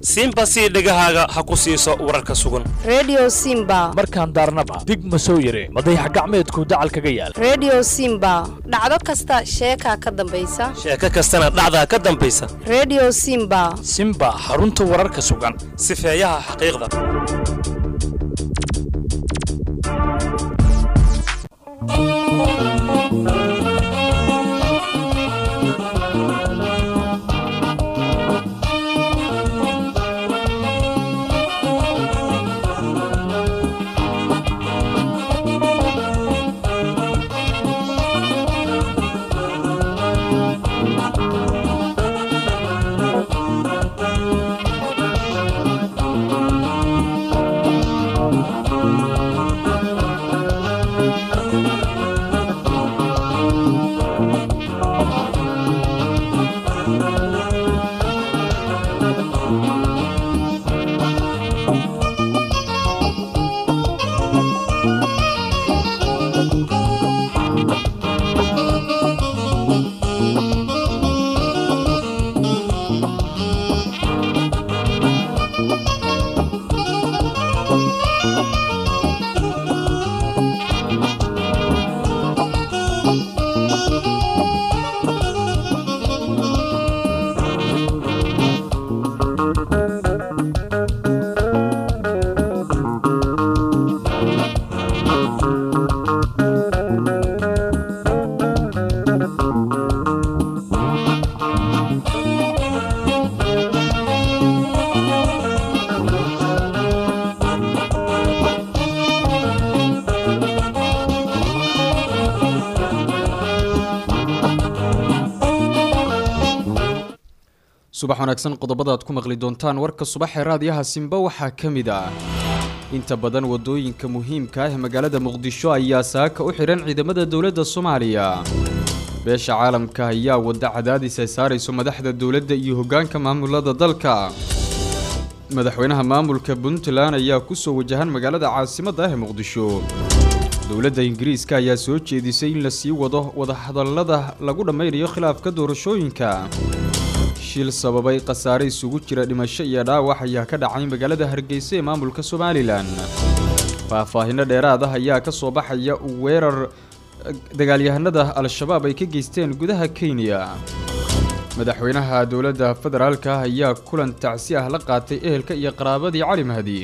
siinba sii dhegahaaga ha ku siiso wararka sugan redio simba markaan daarnaba dig ma soo yire madayax gacmeedku dacal kaga yaal redio simba dhacdo kasta sheekaa ka dambaysa sheeko kastana dhacdaa ka dambaysa redio simba simba xarunta wararka sugan sifeeyaha xaqiiqda subax wanaagsan qodobada aad ku maqli doontaan warka subax ee raadiyaha simba waxaa ka mid ah inta badan wadooyinka muhiimka ah ee magaalada muqdisho ayaa saaka u xidhan ciidamada dowladda soomaaliya beesha caalamka ayaa wadda cadaadis ay saarayso madaxda dowladda iyo hoggaanka maamulada dalka madaxweynaha maamulka puntland ayaa kusoo wajahan magaalada caasimadda ah ee muqdisho dowladda ingiriiska ayaa soo jeedisay in la sii wado wadahadallada lagu dhammaynayo khilaafka doorashooyinka shil sababay khasaare isugu jira dhimasho iyo dhaawac ayaa ka dhacay magaalada hargeysa ee maamulka somalilan faahfaahinno dheeraad ah ayaa ka soo baxaya weerar dagaalyahanada al-shabaab ay ka geysteen gudaha kenya madaxweynaha dowladda federaalka ayaa kulan tacsi ah la qaatay ehelka iyo qaraabadii cali mahdi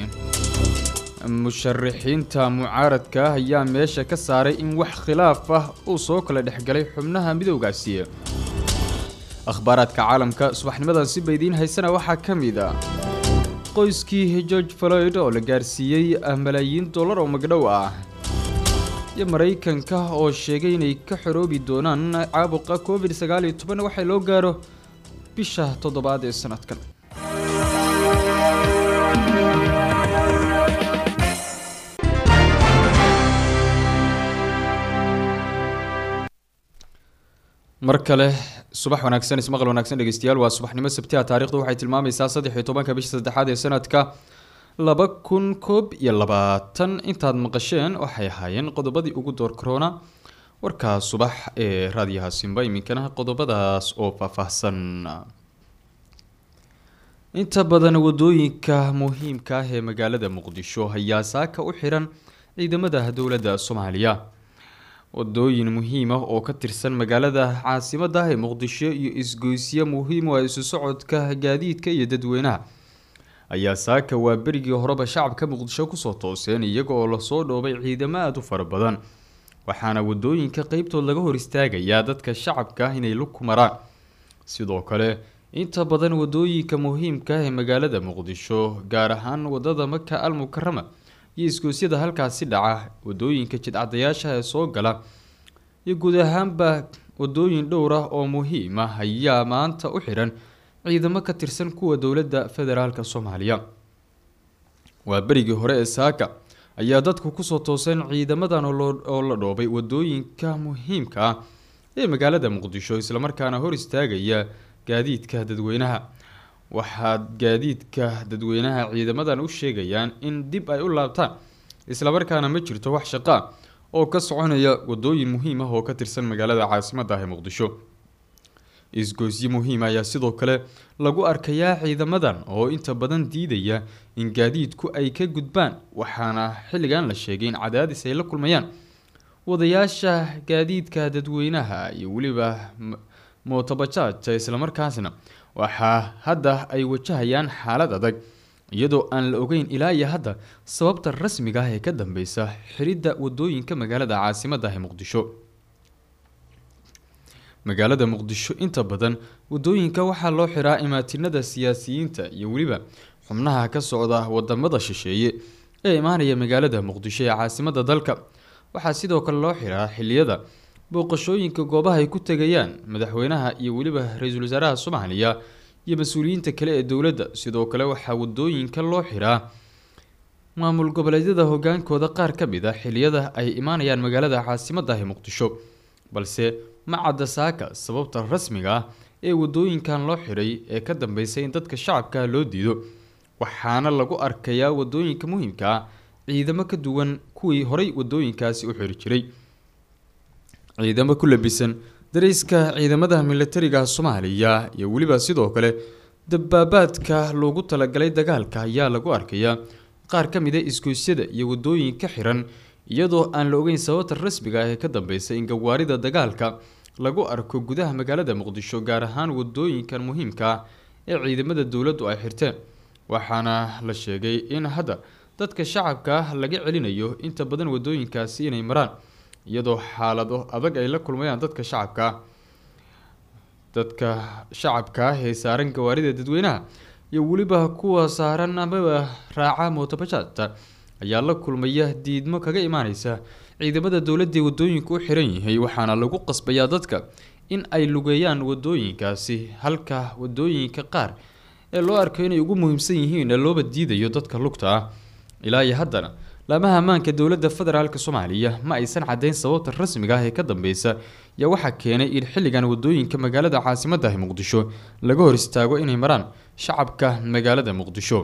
musharaxiinta mucaaradka ah ayaa meesha ka saaray in wax khilaaf ah uu soo kala dhexgalay xubnaha midowgaasi akhbaaraadka caalamka subaxnimadan si baydiin haysana waxaa ka mid a qoyskii george floyd oo la gaarsiiyey malaayiin dollar oo magdhow ah iyo maraykanka oo sheegay inay ka xoroobi doonaan caabuqa covid sagaal iyo toban waxaa loo gaaro bisha toddobaad ee sanadkan mar kale subax wanaagsan ismaqal wanaagsan dhegeystayaal waa subaxnimo sabtiha taarikhdu waxay tilmaamaysaa saddex iyo tobanka bisha saddexaad ee sanadka laba kun koob iyo labaatan intaad maqasheen waxay ahaayeen qodobadii ugu door corona warkaa subax ee raadiyaha simba iminkana qodobadaas oo faahfaahsan inta badan wadooyinka muhiimka ah ee magaalada muqdisho ayaa saaka u xiran ciidamada dowladda soomaaliya wadooyin muhiim ah oo ka tirsan magaalada caasimada ah ee muqdisho iyo isgoysyo muhiim u ah isu socodka gaadiidka iyo dadweynaha ayaa saaka waa berigii horeba shacabka muqdisho kusoo tooseen iyaga oo lasoo dhoobay ciidamo aada u fara badan waxaana wadooyinka qeybtood laga hor istaagayaa dadka shacabka ah inay lug ku maraan sidoo kale inta badan wadooyinka muhiimka ah ee magaalada muqdisho gaar ahaan wadada maka al mukarama iyo isgoosyada halkaasi dhaca wadooyinka jidcadayaasha ee soo gala iyo guud ahaanba wadooyin dhowr ah oo muhiim ah ayaa maanta u xidhan ciidamo ka tirsan kuwa dowladda federaalka soomaaliya waa berigii hore ee saaka ayaa dadku kusoo tooseen ciidamadan oo la dhoobay wadooyinka muhiimka ah ee magaalada muqdisho islamarkaana hor istaagaya gaadiidka dadweynaha waxaa gaadiidka dadweynaha ciidamadan u sheegayaan in dib ay u laabtaan islamarkaana ma jirto wax shaqaa oo ka soconaya wadooyin muhiim ah oo ka tirsan magaalada caasimadda ah ee muqdisho isgoysyo muhiima ayaa sidoo kale lagu arkayaa ciidamadan oo inta badan diidaya in gaadiidku ay ka gudbaan waxaana xilligan la sheegay in cadaadis ay la kulmayaan wadayaasha gaadiidka dadweynaha iyo weliba mootobajaajta islamarkaasna waxaa hadda ay wajahayaan xaalad adag iyadoo aan la ogeyn ilaa iyo hadda sababta rasmiga ah ee ka dambeysa xiridda wadooyinka magaalada caasimadda ah ee muqdisho magaalada muqdisho inta badan wadooyinka waxaa loo xiraa imaatinada siyaasiyiinta iyo weliba xubnaha ka socda wadamada shisheeye ee imaanaya magaalada muqdisho ee caasimadda dalka waxaa sidoo kale loo xiraa xiliyada booqashooyinka goobaha ay ku tegayaan madaxweynaha iyo weliba ra-iisul wasaaraha soomaaliya iyo mas-uuliyiinta kale ee dowladda sidoo kale waxaa wadooyinka loo xiraa maamul goboleedyada hogaankooda qaar ka mid a xiliyada ay imaanayaan magaalada caasimadda ah ee muqdisho balse ma cadda saaka sababta rasmiga ah ee wadooyinkan loo xiray ee ka dambeysay in dadka shacabka loo diido waxaana lagu arkayaa wadooyinka muhiimka ah ciidamo ka duwan kuwii horay wadooyinkaasi u xiri jiray ciidamo ku labisan darayska ciidamada militariga soomaaliya iyo weliba sidoo kale dabaabaadka loogu talagalay dagaalka ayaa lagu arkayaa qaar ka mid a isgoysyada iyo wadooyinka xiran iyadoo aan la ogeyn sababta rasmiga ah ee ka dambeysay in gawaarida dagaalka lagu arko gudaha magaalada muqdisho gaar ahaan wadooyinkan muhiimka ah ee ciidamada dowladdu ay xirteen waxaana la sheegay in hadda dadka shacabka ah laga celinayo inta badan wadooyinkaasi inay maraan iyadoo xaalado adag ay la kulmayaan dadka shacabka ah dadka shacabka ah ee saaran gawaarida dadweynaha iyo weliba kuwa saaran amaba raaca mootobajaajta ayaa la kulmaya diidmo kaga imaaneysa ciidamada dowladda ee wadooyinku u xiran yahay waxaana lagu qasbayaa dadka in ay lugeeyaan wadooyinkaasi halka wadooyinka qaar ee loo arko inay ugu muhiimsan yihiin ee looba diidayo dadka lugta ah ilaa iyo haddana laamaha ammaanka dowladda federaalk soomaaliya ma aysan caddeyn sababta rasmiga ah ee ka dambeysa yaa waxaa keenay in xilligan wadooyinka magaalada caasimadda ah muqdisho laga hor istaago inay maraan shacabka magaalada muqdisho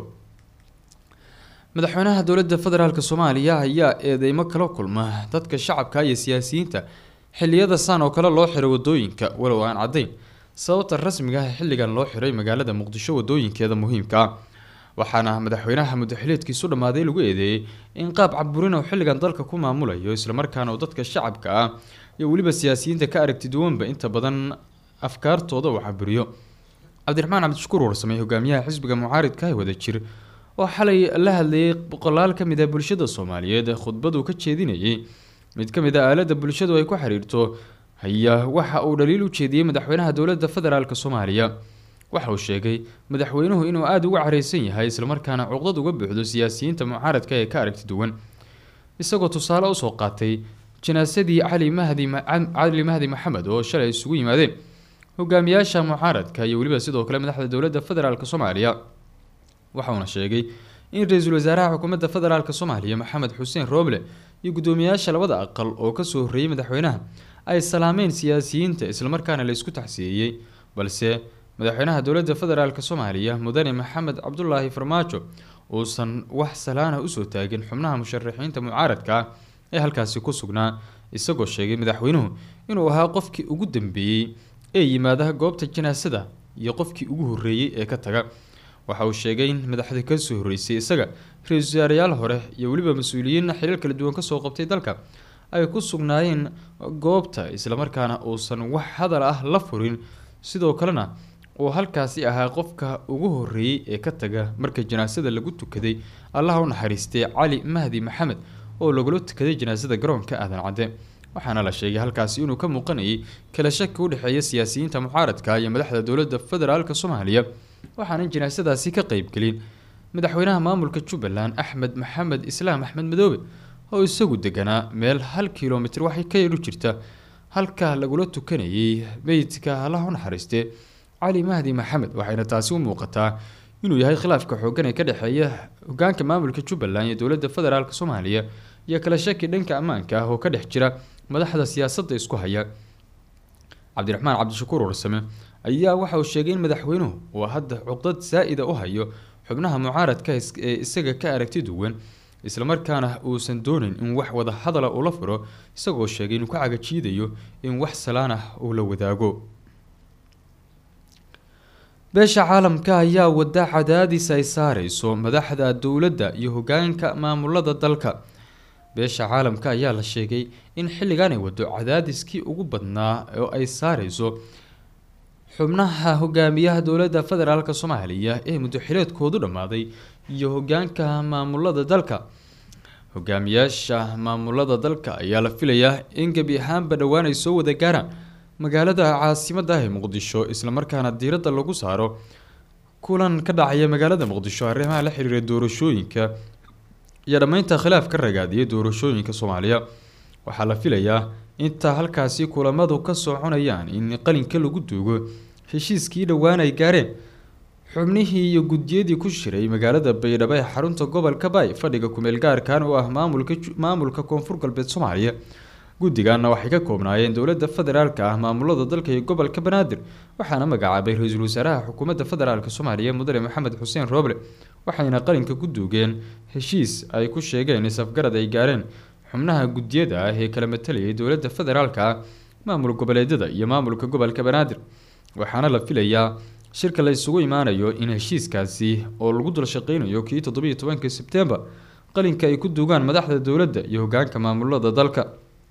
madaxweynaha dowladda federaalk soomaaliya ayaa eedeymo kala kulma dadka shacabka iyo siyaasiyiinta xiliyada saan oo kale loo xiray wadooyinka walow aan caddeyn sababta rasmiga ah xilligan loo xiray magaalada muqdisho wadooyinkeeda muhiimka ah waxaana madaxweynaha mudaxileedkiisu dhammaaday lagu eedeeyey in qaab caburin oo xilligan dalka ku maamulayo islamarkaana uu dadka shacabka ah iyo weliba siyaasiyiinta ka aragti duwanba inta badan afkaartooda uu caburiyo cabdiraxmaan cabdishakuur warsamey hogaamiyaha xisbiga mucaaridka ee wadajir oo xalay la hadlayay boqolaal ka mid ah bulshada soomaaliyeed khudbaduu ka jeedinayay mid ka mid a aalada bulshadu ay ku xiriirto ayaa waxa uu dhaliil u jeediyey madaxweynaha dowladda federaalk soomaaliya waxa uu sheegay madaxweynuhu inuu aada uga careysan yahay islamarkaana cuqdad uga buuxdo siyaasiyiinta mucaaradka ee ka aragti duwan isagoo tusaale usoo qaatay janaasadii cali mahdi cali mahdi maxamed oo shalay isugu yimaadeen hogaamiyaasha mucaaradka iyo weliba sidoo kale madaxda dowladda federaalk soomaaliya waxauna sheegay in ra-iisul wasaaraha xukuumadda federaalk soomaaliya maxamed xuseen rooble iyo guddoomiyaasha labada aqal oo kasoo horreeyey madaxweynaha ay salaameen siyaasiyiinta islamarkaana la isku taxsiyeeyey balse madaxweynaha dowladda federaalk soomaaliya mudane maxamed cabdulaahi farmaajo uusan wax salaana usoo taagin xubnaha musharaxiinta mucaaradka ah ee halkaasi ku sugnaa isagoo sheegay madaxweynuhu inuu ahaa qofkii ugu dambeeyey ee yimaada goobta janaasada iyo qofkii ugu horreeyey ee ka taga waxa uu sheegay in madaxda kasoo horreysay isaga ra-iisul wasaarayaal hore iyo weliba mas-uuliyiin xiriir kala duwan kasoo qabtay dalka ay ku sugnaayeen goobta islamarkaana uusan wax hadal ah la furin sidoo kalena uu halkaasi ahaa qofka ugu horreeyey ee ka taga marka janaasada lagu tukaday allaha u naxariistay cali mahdi maxamed oo lagula tukaday janaasada garoonka aadan cadde waxaana la sheegay halkaasi inuu ka muuqanayay kala shaki u dhexeeya siyaasiyiinta mucaaradka iyo madaxda dowladda federaalk soomaaliya waxaanan janaasadaasi ka qeybgelin madaxweynaha maamulka jubbaland axmed maxamed islaam axmed madoobe oo isagu deganaa meel hal kilomitr waxay ka yeelu jirta halka lagula tukanayay meydka allaha u naxariiste cali mahdi maxamed waxayna taasi u muuqataa inuu yahay khilaafka xoogan ee ka dhexeeya hogaanka maamulka jubbaland iyo dowladda federaalk soomaaliya iyo kala shaki dhanka ammaanka ah oo ka dhex jira madaxda siyaasadda isku haya cabdiraxmaan cabdishakuur warsame ayaa waxa uu sheegay in madaxweynuhu uu hadda cuqdad saa-ida u hayo xubnaha mucaaradka ee isaga ka aragti duwan islamarkaana uusan dooneyn in wax wada hadala ula furo isagoo sheegay inuu ka cagajiidayo in wax salaan ah uu la wadaago beesha caalamka ayaa wada cadaadis ay saareyso madaxda dowladda iyo hogaanka maamulada dalka beesha caalamka ayaa la sheegay in xilligan ay wado cadaadiskii ugu badnaa oo ay saareyso xubnaha hogaamiyaha dowladda federaalk soomaaliya ee muddoxileedkoodu dhammaaday iyo hogaanka maamulada dalka hogaamiyaasha maamulada dalka ayaa la filayaa in gebi ahaanba dhowaan ay soo wada gaaraan magaalada caasimada ah ee muqdisho islamarkaana diiradda lagu saaro kulan ka dhacaya magaalada muqdisho arrimaha la xiriira doorashooyinka iyo dhammeynta khilaaf ka ragaadiyay doorashooyinka soomaaliya waxaa la filayaa inta halkaasi kulamadu ka soconayaan in qalinka lagu duugo heshiiskii dhowaan ay gaareen xubnihii iyo guddiyadii ku shiray magaalada baydhabo ee xarunta gobolka bay fadhiga kumeel gaarkan oo ah maamulka maamulka koonfur galbeed soomaaliya guddigaana waxay ka koobnaayeen dowladda federaalka ah maamulada dalka iyo gobolka banaadir waxaana magacaabay ra-iisul wasaaraha xukuumadda federaalk soomaaliya mudane maxamed xuseen rooble waxayna qalinka ku duugeen heshiis ay ku sheegeen isafgarad ay gaareen xubnaha guddiyada ah ee kala matalayay dowladda federaalka ah maamul goboleedyada iyo maamulka gobolka banaadir waxaana la filayaa shirka la isugu imaanayo in heshiiskaasi oo lagu dul shaqeynayo kii toddobiyo tobanka sebtembar qalinka ay ku duugaan madaxda dowladda iyo hogaanka maamulada dalka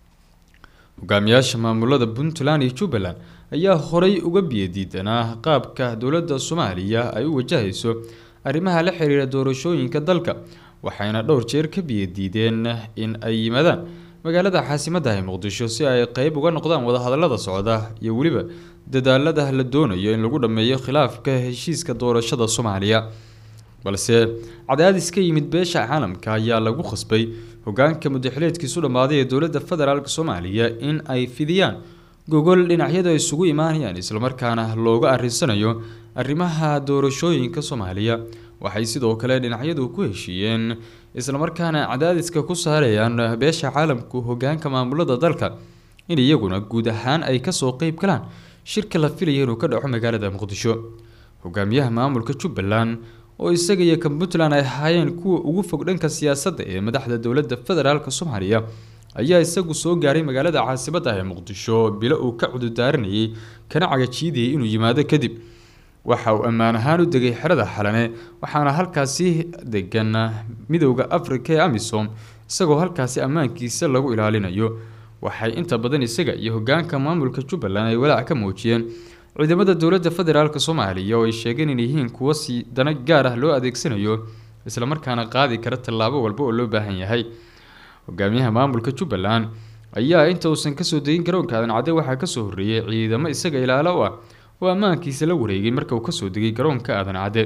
hogaamiyaasha maamulada puntland iyo jubbaland ayaa horey uga biyadiidanaa qaabka dowladda soomaaliya ay u wajahayso arrimaha la xiriira doorashooyinka dalka waxayna dhowr jeer ka biyadiideen in ay yimaadaan magaalada caasimadda ee muqdisho si ay qeyb uga noqdaan wadahadalada socda iyo weliba dadaalada la doonayo in lagu dhammeeyo khilaafka heshiiska doorashada soomaaliya balse cadaadis ka yimid beesha caalamka ayaa lagu khasbay hogaanka mudaxileedkiisu dhammaaday ee dowladda federaalk soomaaliya in ay fidiyaan gogol dhinacyadu ay isugu imaanayaan islamarkaana looga arinsanayo arrimaha doorashooyinka soomaaliya waxay sidoo kale dhinacyadu ku heshiiyeen islamarkaana cadaadiska ku saarayaan beesha caalamku hogaanka maamulada dalka in iyaguna guud ahaan ay kasoo qeyb galaan shirka la filaya inuu ka dhaco magaalada muqdisho hogaamiyaha maamulka jubbaland oo isaga iyo kan puntland ay ahaayeen kuwa ugu fog dhanka siyaasadda ee madaxda dowladda federaalk soomaaliya ayaa isagu soo gaaray magaalada caasimadda ee muqdisho bilo uu ka cududaaranayay kana cagajiidayay inuu yimaado kadib waxa uu ammaan ahaan u degay xerada xalane waxaana halkaasi degan midowda afrika ee amisom isagoo halkaasi ammaankiisa lagu ilaalinayo waxay inta badan isaga iyo hogaanka maamulka jubbaland ay walaac ka muujiyeen ciidamada dowladda federaalk soomaaliya oo ay sheegeen in yihiin kuwo si dana gaar ah loo adeegsanayo islamarkaana qaadi kara tallaabo walba oo loo baahan yahay hogaamiyaha maamulka jubbaland ayaa inta uusan kasoo degin garoonka aadan cadde waxaa kasoo horreeyay ciidamo isaga ilaalo u ah oo ammaankiisa la wareegay marka uu kasoo degay garoonka aadan cadde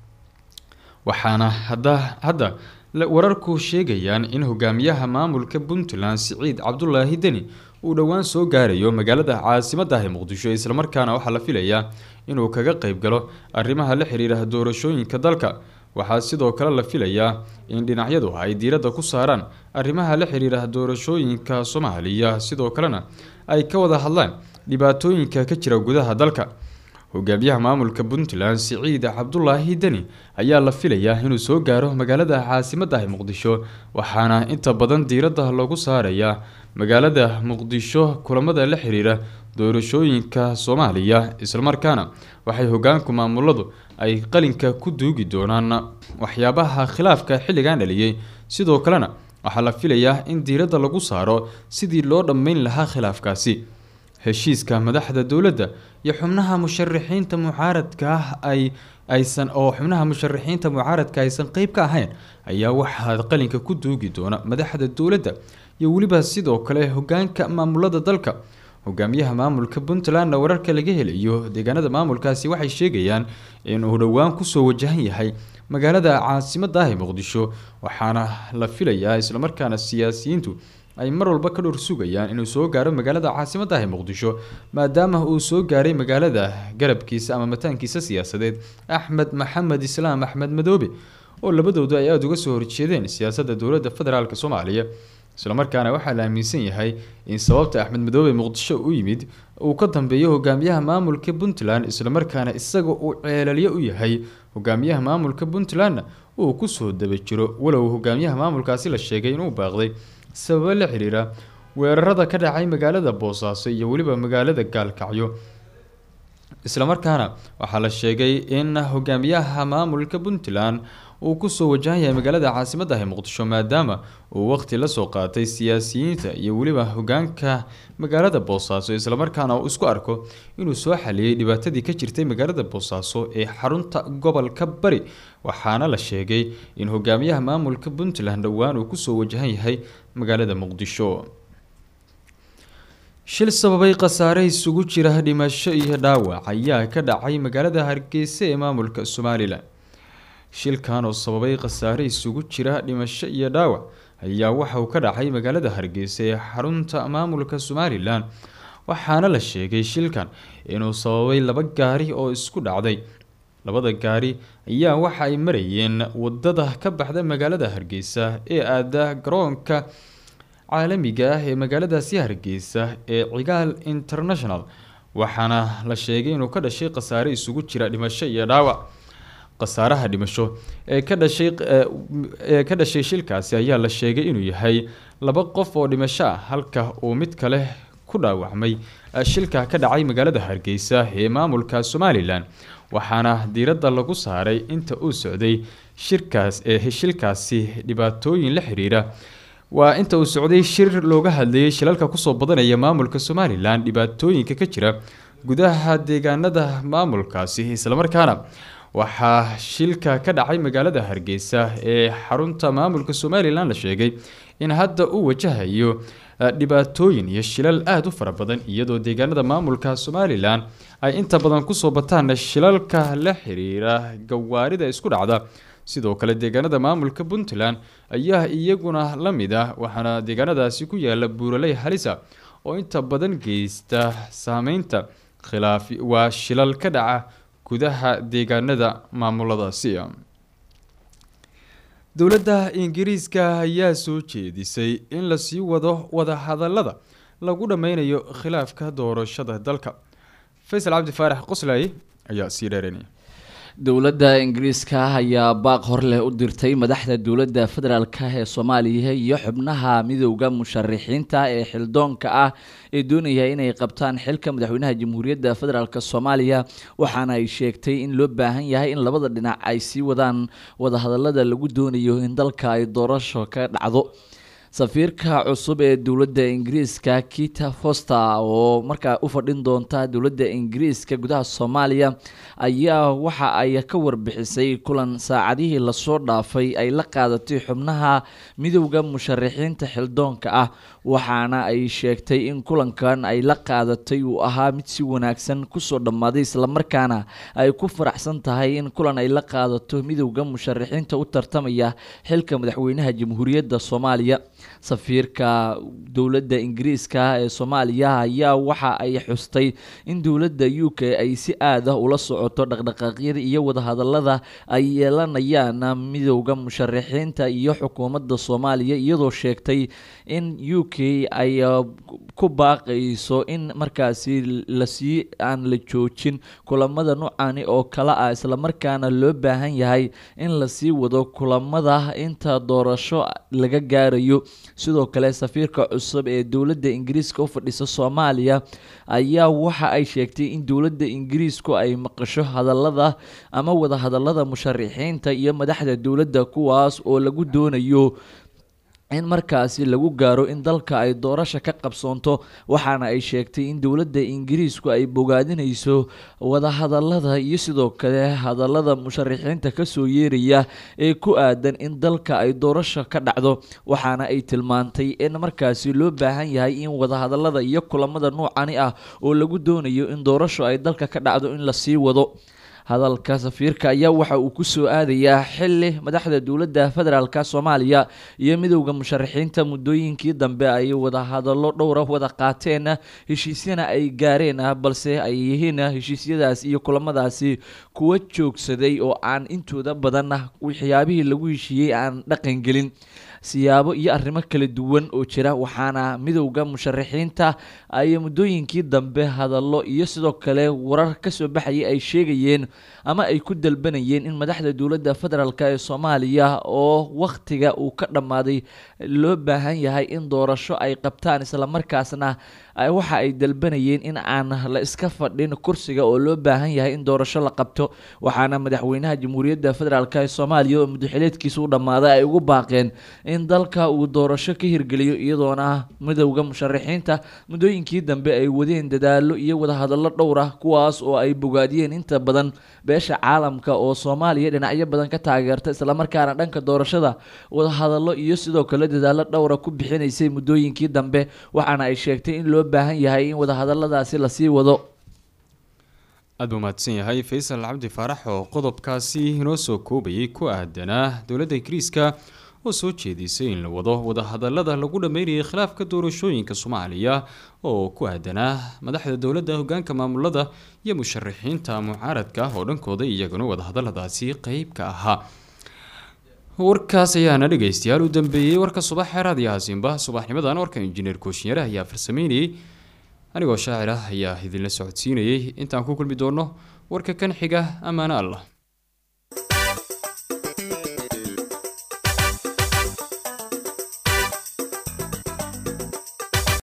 waxaana hadda hadda wararku sheegayaan in hogaamiyaha maamulka puntland siciid cabdulaahi deni uu dhowaan soo gaarayo magaalada caasimadda ee muqdisho islamarkaana waxaa la filayaa inuu kaga qeyb galo arrimaha la xiriira doorashooyinka dalka waxaa sidoo kale la filayaa in dhinacyadu ay diiradda ku saaraan arrimaha la xiriira doorashooyinka soomaaliya sidoo kalena ay ka wada hadlaan dhibaatooyinka ka jira gudaha dalka hogaamiyaha maamulka puntland siciid cabdulaahi deni ayaa la filayaa inuu soo gaaro magaalada caasimadda ee muqdisho waxaana inta badan diiradda lagu saarayaa magaalada muqdisho kulamada la xiriira doorashooyinka soomaaliya islamarkaana waxay hogaanku maamuladu ay qalinka ku duugi doonaan waxyaabaha khilaafka xilligan dhaliyey sidoo kalena waxaa la filayaa in diiradda lagu saaro sidii loo dhammeyn lahaa khilaafkaasi heshiiska madaxda dowladda iyo xubnaha musharaxiinta mucaaradka ah ay aysan oo xubnaha musharaxiinta mucaaradka aysan qeyb ka ahayn ayaa waxaa qalinka ku duugi doona madaxda dowladda iyo weliba sidoo kale hogaanka maamulada dalka hogaamiyaha maamulka puntlandna wararka laga helayo deegaanada maamulkaasi waxay sheegayaan inuu dhowaan kusoo wajahan yahay magaalada caasimadda ah ee muqdisho waxaana la filayaa islamarkaana siyaasiyiintu ay mar walba ka dhowr sugayaan inuu soo gaaro magaalada caasimadda ah ee muqdisho maadaama uu soo gaaray magaalada garabkiisa ama mataankiisa siyaasadeed axmed maxamed islaam axmed madoobe oo labadoodu ay aada uga soo horjeedeen siyaasadda dowladda federaalk soomaaliya islamarkaana waxaa la aaminsan yahay in sababta axmed madoobe muqdisho u yimid uu ka dambeeyo hogaamiyaha maamulka puntland islamarkaana isaga uu ceelalyo u yahay hogaamiyaha maamulka puntlandna uu kusoo daba jiro walow hogaamiyaha maamulkaasi la sheegay inuu baaqday sababo la xiriira weerarada ka dhacay magaalada boosaaso iyo weliba magaalada gaalkacyo islamarkaana waxaa la sheegay in hogaamiyaha maamulka puntland uu kusoo wajahan yahay magaalada caasimadda ah ee muqdisho maadaama uu waqti la soo qaatay siyaasiyiinta iyo weliba hogaanka magaalada boosaaso islamarkaana uu isku arko inuu soo xaliyey dhibaatadii ka jirtay magaalada boosaaso ee xarunta gobolka bari waxaana la sheegay in hogaamiyaha maamulka puntland dhowaan uu kusoo wajahan yahay magaalada muqdisho shil sababay khasaare isugu jira dhimasho iyo dhaawac ayaa ka dhacay magaalada hargeysa ee maamulka somalilan shilkan oo sababay khasaare isugu jira dhimasho iyo dhaawac ayaa waxa uu ka dhacay magaalada hargeysa ee xarunta maamulka somalilan waxaana la sheegay shilkan inuu sababay laba gaari oo isku dhacday labada gaari ayaa waxa ay marayeen wadada ka baxda magaalada hargeysa ee aada garoonka caalamiga ah ee magaaladaasi hargeysa ee cigaal international waxaana la sheegay inuu ka dhashay khasaare isugu jira dhimasho iyo dhaawac khasaaraha dhimasho ee ka dhashay ee ka dhashay shilkaasi ayaa la sheegay inuu yahay laba qof oo dhimasho ah halka uu mid kale ku dhaawacmay shilka ka dhacay magaalada hargeysa ee maamulka somalilan waxaana diiradda lagu saaray inta uu socday shirkaas ee shilkaasi dhibaatooyin la xiriira waa inta uu socday shir looga hadlayay shilalka kusoo badanaya maamulka somalilan dhibaatooyinka ka jira gudaha deegaanada maamulkaasi islamarkaana waxaa shilka ka dhacay magaalada hargeysa ee xarunta maamulka somalilan la sheegay in hadda uu wajahayo dhibaatooyin iyo shilal aada u fara badan iyadoo deegaanada maamulka somalilan ay inta badan kusoo bataan shilalka la xiriira gawaarida isku dhacda sidoo kale deegaanada maamulka puntland ayaa iyaguna la mid ah waxaana deegaanadaasi ku yaala buuraley halisa oo inta badan geysta saameynta khilaaf waa shilal ka dhaca gudaha deegaanada maamuladaasi dowladda ingiriiska ayaa soo jeedisay in lasii wado wadahadalada lagu dhameynayo khilaafka doorashada dalka faysal cabdi faarax qoslay ayaa sii dheeranaya dowladda ingiriiska ayaa baaq hor leh u dirtay madaxda dowladda federaalk ee soomaaliya iyo xubnaha midowda musharixiinta ee xildoonka ah ee doonaya inay qabtaan xilka madaxweynaha jamhuuriyadda federaalk soomaaliya waxaana ay sheegtay in loo baahan yahay in labada dhinac ay sii wadaan wadahadalada lagu doonayo in dalka ay doorasho ka dhacdo safiirka cusub ee dowladda ingiriiska kita foster oo markaa u fadhin doonta dowladda ingiriiska gudaha soomaaliya ayaa waxa ay ka warbixisay kulan saacadihii lasoo dhaafay ay la qaadatay xubnaha midowda musharixiinta xildoonka ah waxaana ay sheegtay in kulankan ay la qaadatay uu ahaa mid si wanaagsan kusoo dhammaaday islamarkaana ay ku faraxsan tahay in kulan ay la qaadato midowda musharixiinta u tartamaya xilka madaxweynaha jamhuuriyadda soomaaliya safiirka dowladda ingiriiska ee soomaaliya ayaa waxa ay xustay in dowladda u k ay si aad ah ula socoto dhaqdhaqaaqyada iyo wadahadalada ay yeelanayaan midowda musharixiinta iyo xukuumadda soomaaliya iyadoo sheegtay in u k ay ku baaqayso in markaasi lasii aan la joojin kulamada nucani oo kale ah islamarkaana loo baahan yahay in lasii wado kulamada inta doorasho laga gaarayo sidoo kale safiirka cusub ee dowladda ingiriiska u fadhisa soomaaliya ayaa waxa ay sheegtay in dowladda ingiriisku ay maqasho hadalada ama wadahadalada musharixiinta iyo madaxda dowladda kuwaas oo lagu doonayo in markaasi lagu gaaro in dalka ay doorasha ka qabsoonto waxaana ay sheegtay in dowladda ingiriisku ay bogaadinayso wadahadalada iyo sidoo kale hadalada musharixiinta kasoo yeeraya ee ku aadan in dalka ay doorasho ka dhacdo waxaana ay tilmaantay in markaasi loo baahan yahay in wadahadalada iyo kulamada nuucani ah oo lagu doonayo in doorasho ay dalka ka dhacdo in lasii wado hadalka safiirka ayaa waxa uu kusoo aadayaa xili madaxda dowladda federaalk soomaaliya iyo midowda musharixiinta muddooyinkii dambe ay wadahadallo dhowra wada qaateen heshiisyana ay gaareen balse ay yihiin heshiisyadaas iyo kulamadaasi kuwa joogsaday oo aan intooda badan waxyaabihii lagu heshiiyey aan dhaqangelin siyaabo iyo arrimo kala duwan oo jira waxaana midowda musharaxiinta ay muddooyinkii dambe hadallo iyo sidoo kale warar kasoo baxayay ay sheegayeen ama ay ku dalbanayeen in madaxda dowladda federaalk ee soomaaliya oo wakhtiga uu ka dhammaaday loo baahan yahay in doorasho ay qabtaan islamarkaasna waxa ay dalbanayeen in aan la iska fadhin kursiga oo loo baahan yahay in doorasho la qabto waxaana madaxweynaha jamhuuriyadda federaalk ee soomaaliya oo muddaxileedkiisa u dhammaaday ay ugu baaqeen in dalka uu doorasho ka hirgeliyo iyadoona midowda musharaxiinta muddooyinkii dambe ay wadeen dadaalo iyo wadahadallo dhowr ah kuwaas oo ay bogaadiyeen inta badan beesha caalamka oo soomaaliya dhinacyo badan ka taageerta islamarkaana dhanka doorashada wadahadallo iyo sidoo kale dadaalo dhowra ku bixinaysay muddooyinkii dambe waxaana ay sheegtay in loo baahan yahay in wadahadaladaasi lasii wado aada buu mahadsan yahay faysal cabdi faarax oo qodobkaasi inoo soo koobayay ku aadanaa dowladda ingiriiska oo soo jeedisay in la wado wadahadalada lagu dhammeynayay khilaafka doorashooyinka soomaaliya oo ku aadanaa madaxda dowladda hogaanka maamulada iyo musharaxiinta mucaaradka oo dhankooda iyaguna wadahadaladaasi qeyb ka ahaa warkaas ayaana dhegeystayaal u dambeeyey warka subax xeeraad iyo haasimba subaxnimadan warka injineer kooshinyare ayaa farsameynayay anigoo shaacir ah ayaa idinla socodsiinayay intaan ku kulmi doono warka kan xiga ammaano allah